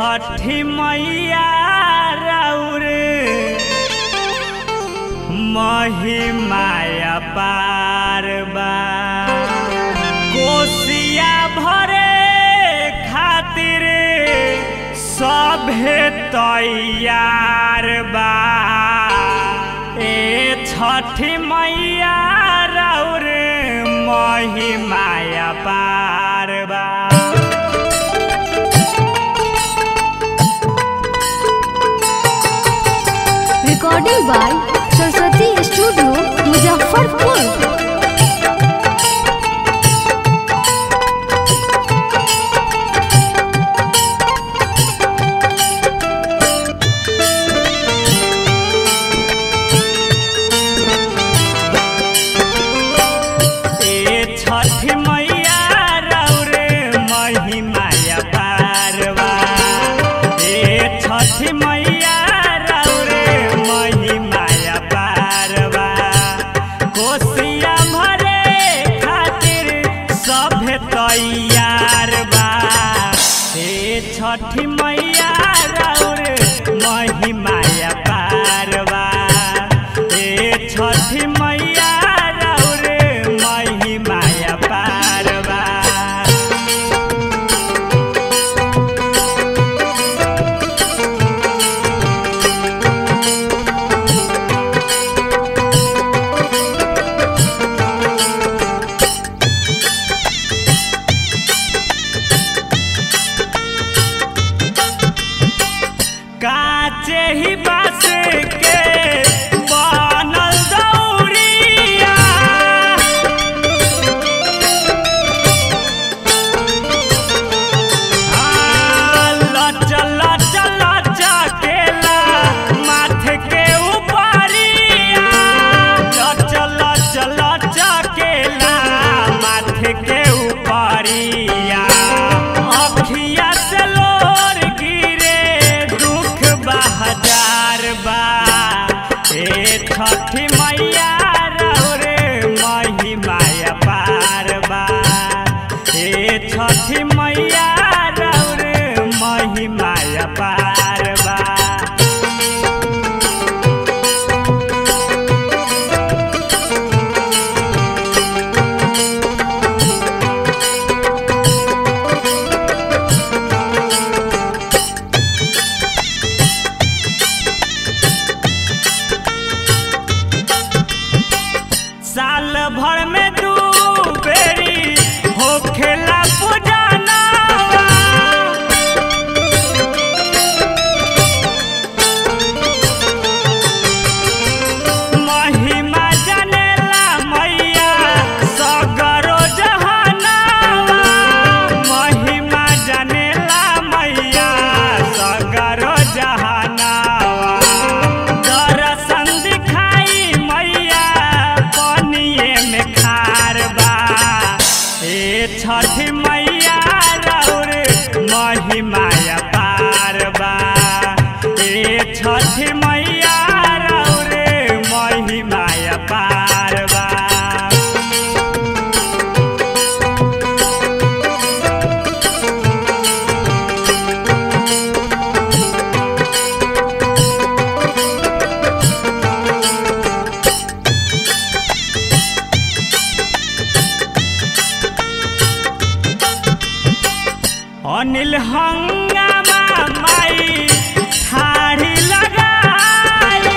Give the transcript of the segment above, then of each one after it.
छठी मैया राउर महिमाया पारबा कोसिया भरे खातिर सभे तैयार बा ए छठी मैया राउर महिमाया पारबा recording by Saraswati studio Muzaffarpur ए छठी मैया राउर महिमाया पारवा ए छठी मैया राउर महिमाया पारवा कोसिया भरे खातिर सभे तैयार बा ए छठी मैया राउर महिमाया पारवा ए छठी मैया राउर महिमाया पारवा काचे ही बास के बनल दौरिया हाँ, लचल लचल लचकेला माथे के ऊपरिया लचल लचल लचकेला माथे के ऊपरिया अखिया से लोर गिरे दुख बहजार बा ए छठी मैया रौरे महिमाया पार बा ए छठी मैया रौरे महिमाया पार बा साल भर में दू बेरी होखेला पुजाना महिमा जनेला मैया सगरो जहानावा महिमा जनेला मैया सगरो जहानावा दर्शन दिखाई मैया पनिए में खार बा ए छठी मैया रौर महिमाया पार बा ए छठी मैया रौर महिमाया पार बा अनिल हंगामा माई ठाड़ी लगाई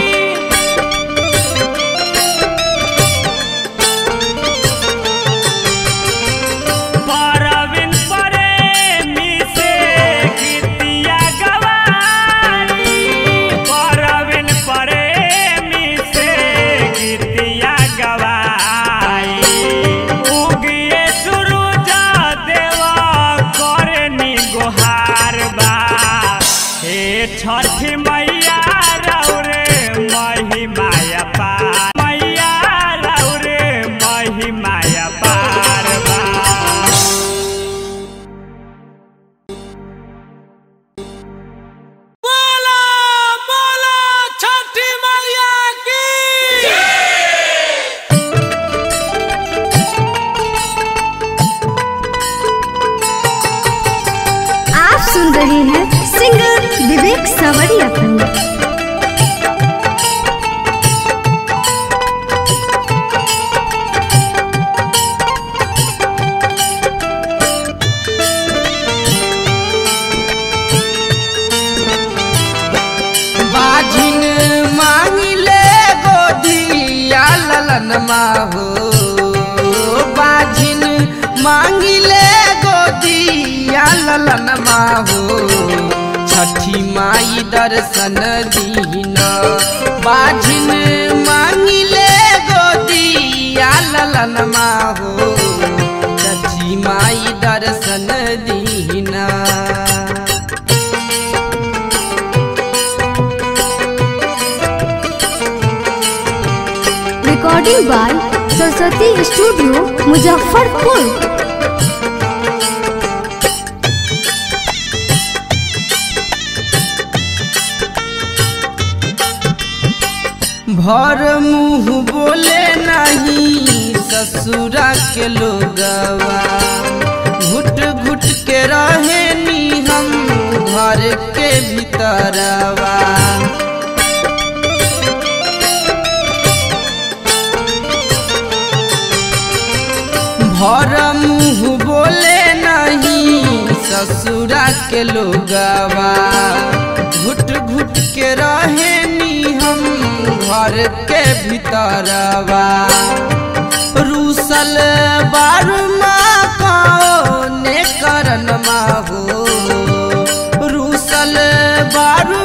परवीन प्रेमी से गीतिया गवाई परवीन प्रेमी से गीतिया गवाई उगिए सूरज देवा करनी गोहार बा हे छठी मैया रौरे महिमाया पार मैया रौरे महिमाया पार बा बोला बोला छठी मैया की आप सुन रहे हैं सवरिया खंड बाजिन मांगिले गोदिया ललन माहो बाजिन मांगिले गोदिया ललन माहो छठी माई दर्शन दीना बाजिन मांगिले गोदिया ललन माहो छठी माई दर्शन दीना recording by Saraswati studio Muzaffarpur भर मुंह बोले नहीं ससुरा के लोगवा घुट घुट के रहे नी हम घर के भीतरवा भर मुंह बोले नहीं ससुरा के लोगवा घुट घुट के रहे नी हम घर के भीतरवा रूसल बारू ने करन माहो रूसल बारू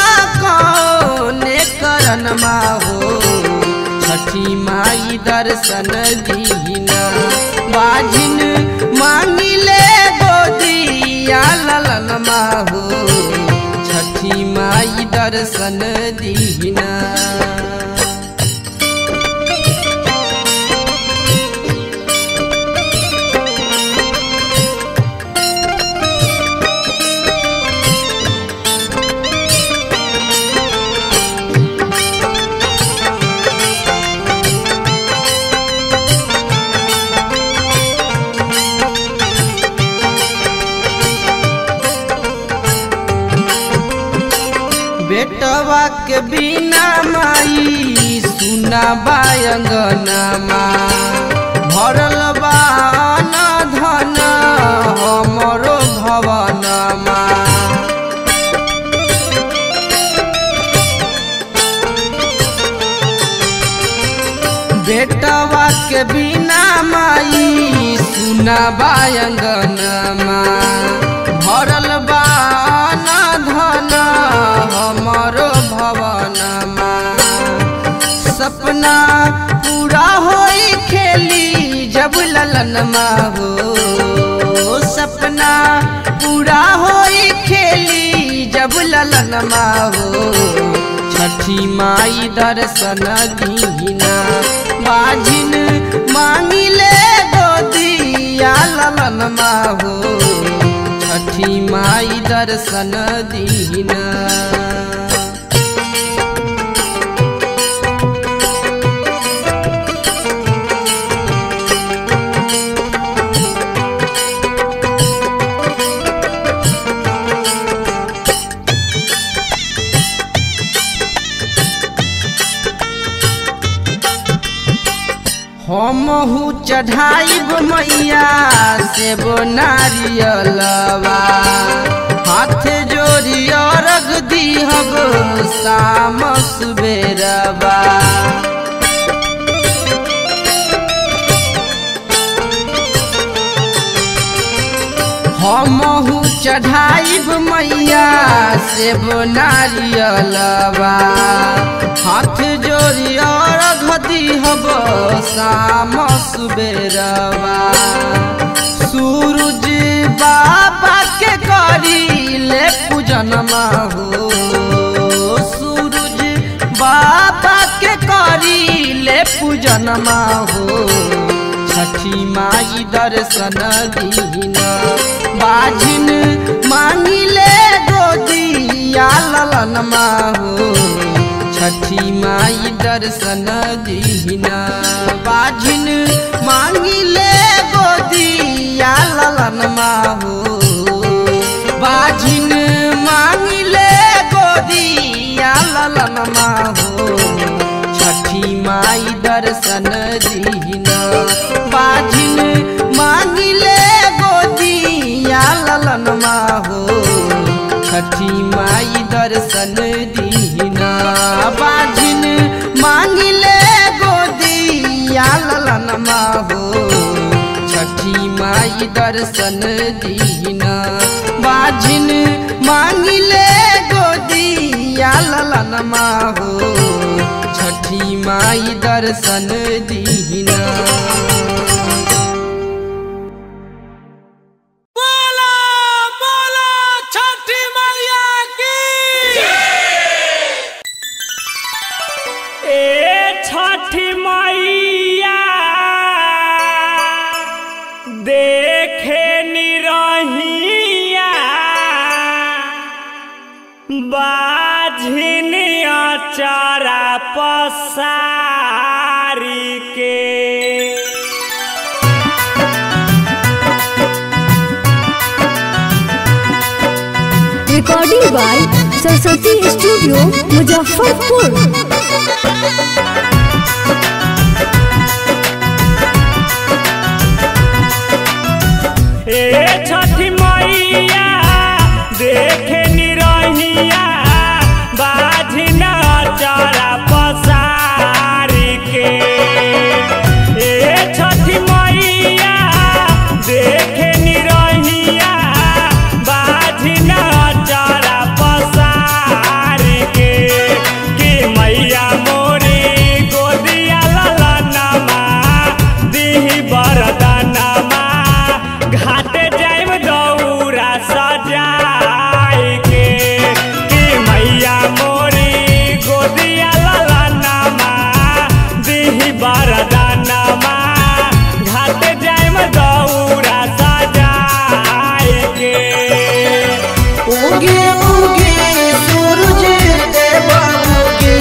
ने करन माहो छठी माई दर्शन दीना बाजिन मांगिले गोदिया ललन माहो छठी माई दर्शन दीना बेटवा के बिना माई सुना बायंगनमा भरल बा अन्न धन हमरो भवनमा बेटवा के बिना माई सुना बायंगनमा भरल बा अन्न धन हमरो भवनमा सपना पूरा होई खेली जब ललन हो सपना पूरा होई खेली जब ललन हो छठी माई दर्शन दीना बाजिन मांगिले गोदिया ललन हो छठी माई दर्शन दीना हमहू चढ़ाइब मैया से बो नारियलवा हाथ जोड़ी अर्घ दीहब शाम सुबेरवा हमहू चढ़ाइब मैया से बो नारियलवा हाथ जोड़ी अर्घ दीहब शाम सुबेरवा सूरज बाबा के करी ले पूजन हो सूरज बाबा के करी ले पूजन हो छठी माई दर्शन दीना बाजिन मांगिले गोदिया ललन हो छठी माई दर्शन दीना बाजिन मांगिले गोदिया ललन हो बाजिन मांगिले गो दर्शन दीना बाजिन मांगिले गोदिया ललन हो छठी माई दर्शन दीना बाजिन मांगिले गोदिया ललन हो छठी माई दर्शन दीना बाजिन मांगिले गोदिया ललन हो छठी माई दर्शन दीना बोला बोला छठी मैया की ए छठी मैया देखे निरहिया बाझिनिया चारा पसारी के recording by Saraswati studio Muzaffarpur ए छठी मैया देखे निरहिया बाझिना चारा पसारी के ए छठी मैया देखे निरहिया बाझिना चारा पसारी के कि मैया मोरी गोदिया ललनमा दिही बरदनमा घाटे जाइम दौरा सजाई के कि मैया मोरी गोदिया ललनमा दिही बरदनमा घाटे जाइम दौरा सजाई के उगे उगे सूरज देव उगे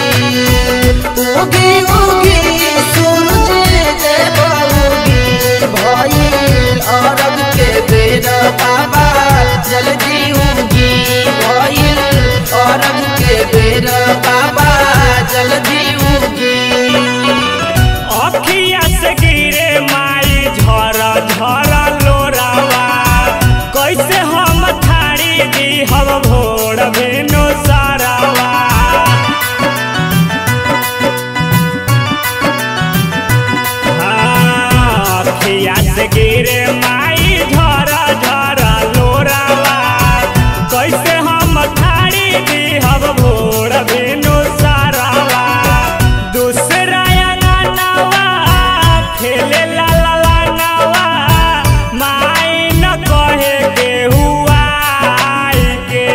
उगे उगे सूरज देव उगे भइल अरब के बेर बाबा जल्दी उगी भइल अरब के बेर बाबा जल्दी उगी अखिया से गिरे माई झर झर लोरावा कैसे हम थारी दी हम भोर भेनो सारावा हाँ, अखिया से गिरे माई झर झर लोरावा कैसे हम थारी दी हम भोर भेनो सारावा दूसरा अंगनावा खेले ला ला ला नावा माई न कहे के हुआ के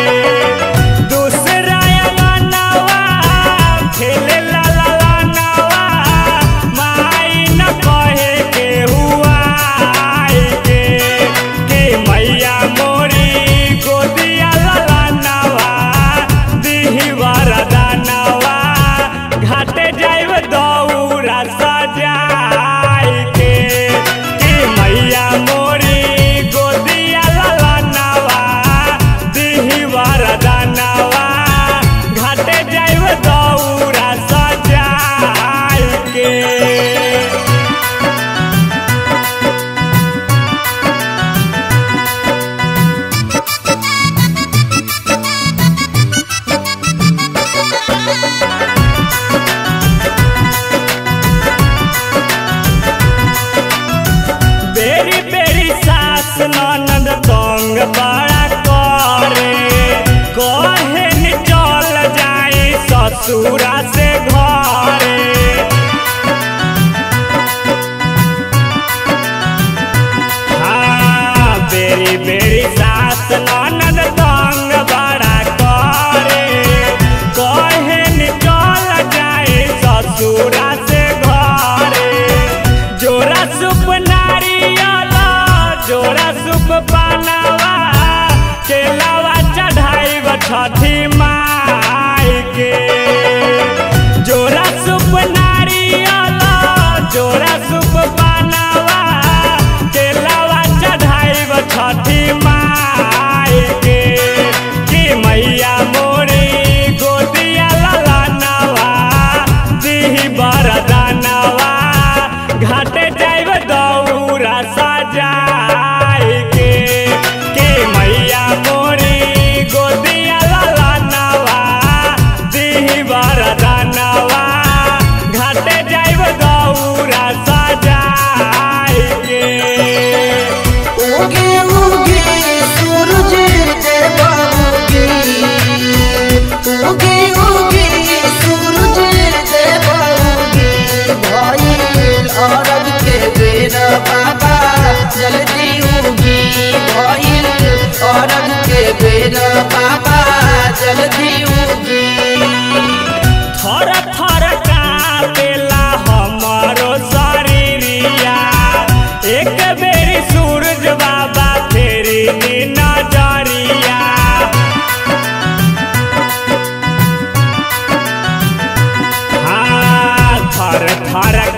दूसरा अंगनावा खेले ला ला ला नावा माई न कहे के हुआ के कि मैया मोरी गोदिया ला ला नावा दिही वरदानवा घाटे जाइब दौरा सजाई के कि मैया मोरी गोदिया ललनवा दिही वरदानवा घाटे जाइब दौरा सजाई के बेरी बेरी सास ननद तंग बड़ा करे कहे नि चल जाई ससुरा से घरे हाँ बेरी बेरी सास ननद तंग बड़ा करे कहे नि चल जाई ससुरा से घरे जोरा सुप नारियल जोरा सुप पानवा केलावा चढ़ाई छठी माई के जोरा सुप नारियल जोरा सुप पानवा केलावा चढ़ाई छठी माई के कि मैया मोरी गोदिया ललनवा दिही बरद हर